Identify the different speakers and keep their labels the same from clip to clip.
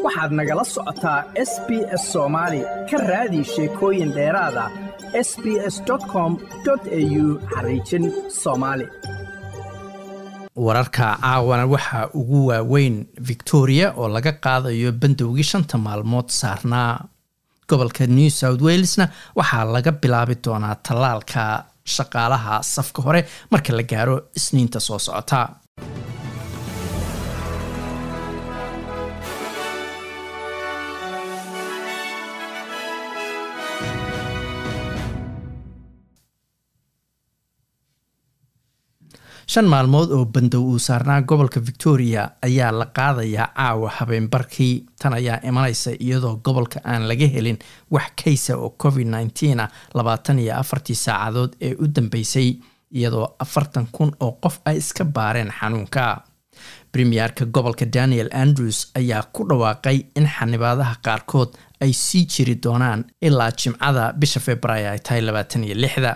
Speaker 1: waxaad nagala socotaa s b s soomaali ka raadi sheekooyin dheeraada s b s com au xariijin soomaali
Speaker 2: wararka caawana waxaa ugu waaweyn victoria oo laga qaadayo bandowgii shanta maalmood saarnaa gobolka new south walesna waxaa laga bilaabi doonaa tallaalka shaqaalaha safka hore marka la gaaro isniinta soo socota shan maalmood oo bandow uu saarnaa gobolka victoria ayaa la qaadayaa caawa habeenbarkii tan ayaa imanaysa iyadoo gobolka aan laga helin wax kaysa oo covid nneteen ah labaatan iyo afartii saacadood ee u dambeysay iyadoo afartan kun oo qof ay iska baareen xanuunka premierka gobolka daniel andrews ayaa ku dhawaaqay in xanibaadaha qaarkood ay sii jiri doonaan ilaa jimcada bisha februaayo ay tahay labaatan iyo lixda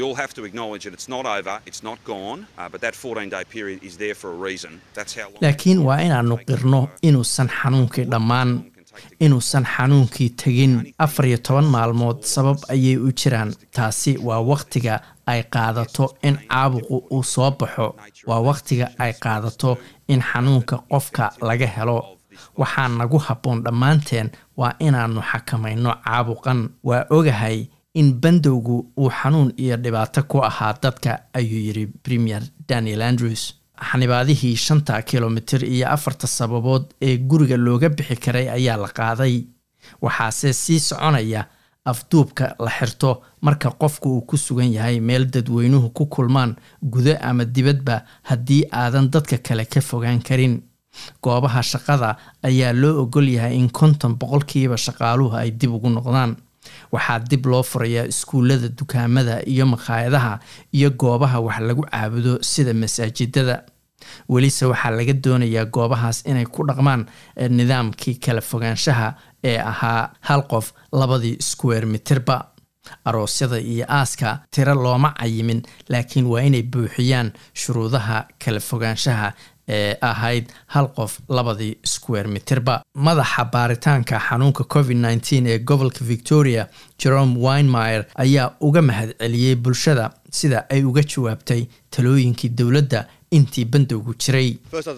Speaker 2: laakiin waa inaanu qirno inuusan xanuunkii dhammaan inuusan xanuunkii tegin afar iyo toban maalmood sabab ayay u jiraan taasi waa wakhtiga ay qaadato in caabuqu uu soo baxo waa wakhtiga ay qaadato in xanuunka qofka laga helo waxaa nagu habboon dhammaanteen waa inaannu xakamayno caabuqan waa ogahay in bandowgu uu xanuun iyo dhibaato ku ahaa dadka ayuu yidhi premier daniel andrews xanibaadihii shanta kilomitir iyo afarta sababood ee guriga looga bixi karay ayaa la qaaday waxaase sii soconaya afduubka la xirto marka qofku uu ku sugan yahay meel dadweynuhu ku kulmaan gudo ama dibadba haddii aadan dadka kale ka fogaan karin goobaha shaqada ayaa loo ogol yahay in konton boqolkiiba shaqaaluhu ay dib ugu noqdaan waxaa dib loo furayaa iskuullada dukaamada iyo makhaayadaha iyo goobaha wax lagu caabudo sida masaajidada welise waxaa laga doonayaa goobahaas inay ku dhaqmaan nidaamkii kala fogaanshaha ee ahaa hal qof labadii square mitirba aroosyada iyo aaska tiro looma cayimin laakiin waa inay buuxiyaan shuruudaha kala fogaanshaha ee ahayd hal qof labadii square mitirba madaxa baaritaanka xanuunka covid nneteen ee gobolka victoria jerome winemeyer ayaa uga mahad celiyey bulshada sida ay uga jawaabtay talooyinkii dowladda intii bandowgu jiray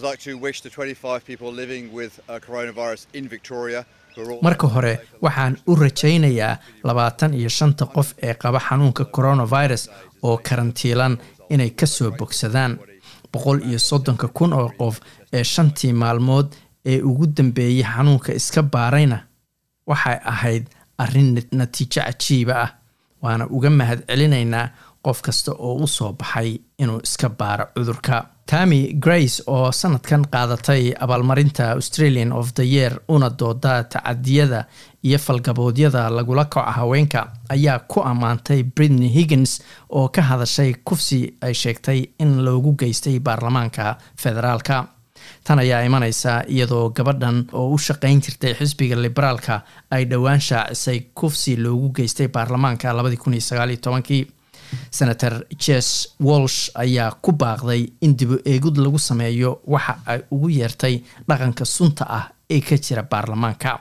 Speaker 2: marka hore waxaan u rajaynayaa labaatan iyo shanta qof ee qaba xanuunka coronavirus oo karantiilan inay kasoo bogsadaan boqol iyo soddonka kun oo qof ee shantii maalmood ee ugu dambeeyey xanuunka iska baarayna waxay ahayd arrin natiijo cajiiba ah waana uga mahad celinaynaa qof kasta oo u soo baxay inuu iska baaro cudurka tami grace oo sanadkan qaadatay abaalmarinta australian of the year una dooda tacadiyada iyo falgaboodyada lagula kaco haweenka ayaa ku ammaantay britney higgins oo ka hadashay kufsi ay sheegtay in loogu geystay baarlamaanka federaalka tan ayaa imaneysa iyadoo gabadhan oo u shaqayn jirtay xisbiga liberaalka ay dhowaan shaacisay kufsi loogu geystay baarlamaanka labadii kun iyo sagaaliyo tobankii senator jes walsh ayaa ku baaqday in dibu eegud lagu sameeyo waxa ay ugu yeertay dhaqanka sunta ah ee ka jira baarlamaanka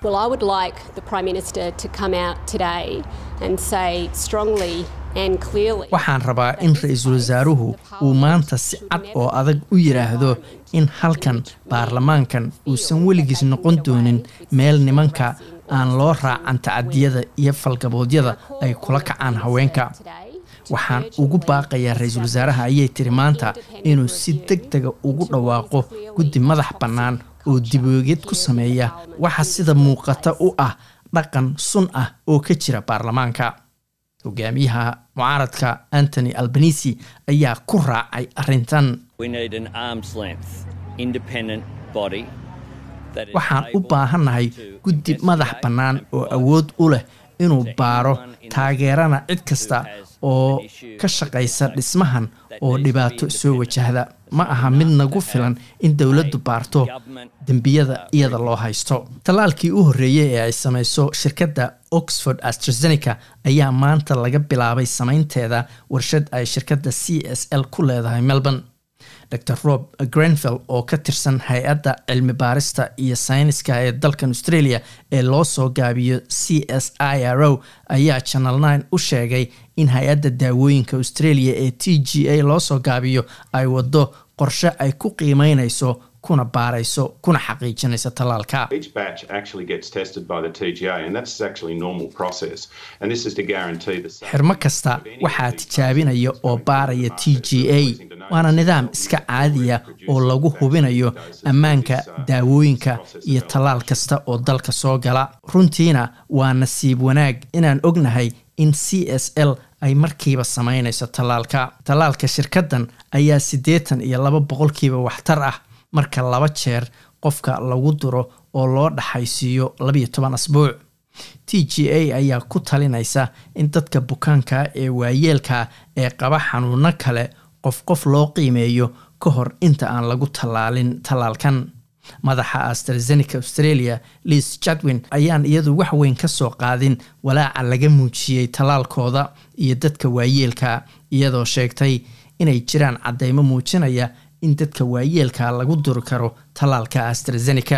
Speaker 2: waxaan rabaa in ra-iisul wasaaruhu uu maanta si cad oo adag u yidhaahdo in halkan baarlamaankan uusan weligiis noqon doonin meel nimanka aan loo raacan tacadiyada iyo falgaboodyada ay kula kacaan haweenka waxaan ugu baaqayaa ra-iisul wasaaraha ayay tiri maanta inuu si deg dega ugu dhawaaqo guddi madax bannaan oo diboogeed ku sameeya waxa sida muuqata u ah dhaqan sun ah oo ka jira baarlamaanka hogaamiyaha mucaaradka antony albanisi ayaa ku raacay arrintan waxaan u baahannahay guddi madax bannaan oo awood u leh inuu baaro taageerana cid kasta oo ka shaqaysa dhismahan oo dhibaato soo wajahda ma aha mid nagu filan in dowladdu baarto dembiyada iyada loo haysto tallaalkii u horreeyey ee ay samayso shirkadda oxford astrazeneca ayaa maanta laga bilaabay samaynteeda warshad ay shirkadda c s l ku leedahay melbourne dor rob grenville oo ka tirsan hay-adda cilmi baarista iyo sayniska ee dalkan australia ee loo soo gaabiyo c s i r o ayaa channel nine u sheegay in hay-adda daawooyinka australia ee t g a loo soo gaabiyo ay wado qorshe ay ku qiimeynayso kuna baarayso kuna xaqiijinayso tallaalka xirmo kasta waxaa tijaabinaya oo baaraya t g a waana nidaam iska caadiya oo lagu hubinayo ammaanka daawooyinka iyo tallaal kasta oo dalka soo gala runtiina waa nasiib wanaag inaan ognahay in c s l ay markiiba samaynayso tallaalka tallaalka shirkaddan ayaa siddeetan iyo laba boqolkiiba waxtar ah marka laba jeer qofka lagu duro oo loo dhaxaysiiyo labiyo toban asbuuc t g a ayaa ku talinaysa in dadka bukaanka ee waayeelka ee qaba xanuuno kale qof qof loo qiimeeyo ka hor inta aan lagu tallaalin tallaalkan madaxa astrazeneca australia liis jadwin ayaan iyadu wax weyn ka soo qaadin walaaca laga muujiyey tallaalkooda iyo dadka waayeelka iyadoo sheegtay inay jiraan caddeymo muujinaya in dadka waayeelka lagu duri karo tallaalka astrazeneca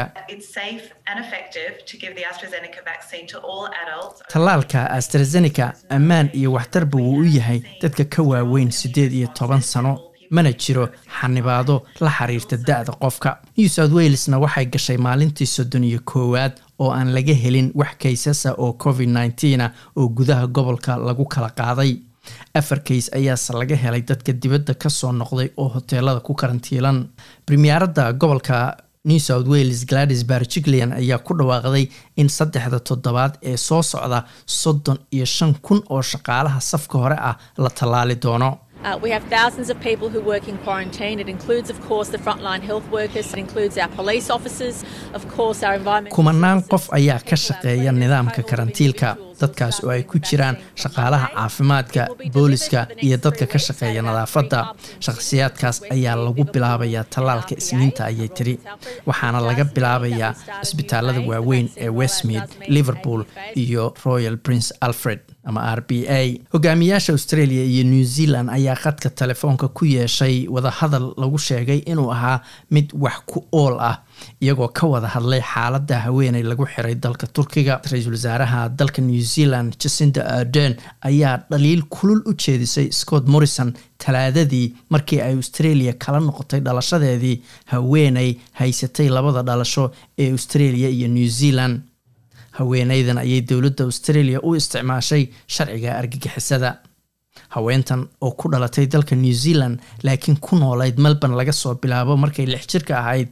Speaker 2: tallaalka astrazeneca ammaan iyo waxtarba wuu u yahay dadka ka waaweyn siddeed iyo toban sano mana jiro xanibaado la xiriirta da-da qofka new south walesna waxay gashay maalintii soddon iyo koowaad oo aan laga helin wax kaysasa oo covid nneteena oo gudaha gobolka lagu kala qaaday afar kays ayaase laga helay dadka dibadda kasoo noqday oo hoteelada ku karantiilan premieradda gobolka new south wales gladys barjiglean ayaa ku dhawaaqday in saddexda toddobaad ee soo socda soddon iyo shan kun oo shaqaalaha safka hore ah la tallaali doono
Speaker 3: Uh, we have thousands of people who work in quarantine. It includes, of course, the frontline health workers. It includes our police officers, of course, our environmental.
Speaker 2: kumanaan qof ayaa ka shaqeeya nidaamka karantiilka dadkaas oo ay ku jiraan shaqaalaha caafimaadka booliska iyo dadka ka shaqeeya nadaafadda shakhsiyaadkaas ayaa lagu bilaabayaa tallaalka isniinta ayay tiri waxaana laga bilaabayaa isbitaalada waaweyn ee westmead liverpool iyo royal prince alfred ama r b a hogaamiyaasha australia iyo new zealand ayaa khadka telefoonka ku yeeshay wadahadal lagu sheegay inuu ahaa mid wax ku ool ah iyagoo ka wada hadlay xaaladda haweeney lagu xiray dalka turkiga ra-iisul wasaaraha dalka new zealand jacinda arden ayaa dhaliil kulul u jeedisay scott morrison talaadadii markii ay australia kala noqotay dhalashadeedii haweeney haysatay labada dhalasho ee australia iyo new zealand haweeneydan ayay dowladda australia u isticmaashay sharciga argagixisada haweentan oo ku dhalatay dalka new zealand laakiin ku noolayd melbourne laga soo bilaabo markay lix jirka ahayd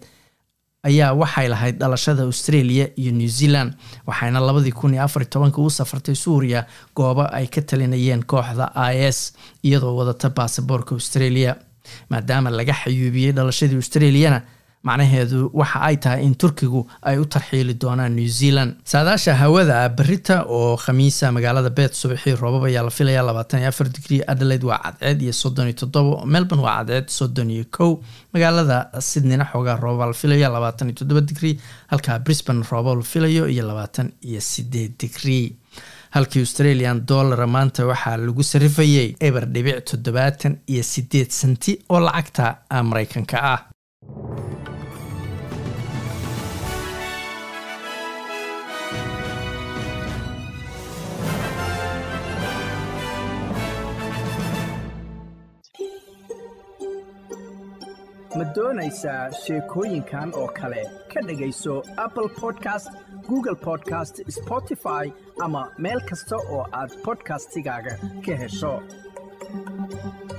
Speaker 2: ayaa waxay lahayd dhalashada australia iyo new zealand waxayna labadii kun iyo afar tobanka u safartay suuriya goobo ay ka talinayeen kooxda i s iyadoo wadata baasaboorka australia maadaama laga xayuubiyey dhalashadii australiana macnaheedu waxa ay tahay in turkigu ay u tarxiili doonaan new zealand saadaasha hawada berita oo khamiisa magaalada beet subaxii roobab ayaa la filaya labaatan iyo afar digrii adelaide waa cadceed iyo soddon iyo toddobo melbourne waa cadceed soddon iyo kow magaalada sydneyna xoogaa roobaa la filaya labaatan iyo toddoba digrii halka brisbane rooba la filayo iyo labaatan iyo sideed digrii halkii australian dollara maanta waxaa lagu sarifayay eber dhibic toddobaatan iyo sideed senti oo lacagta mareykanka ah
Speaker 1: ma doonaysaa sheekooyinkan oo kale ka dhegayso apple podcast google podcast spotify ama meel kasta oo aad bodkastigaaga ka hesho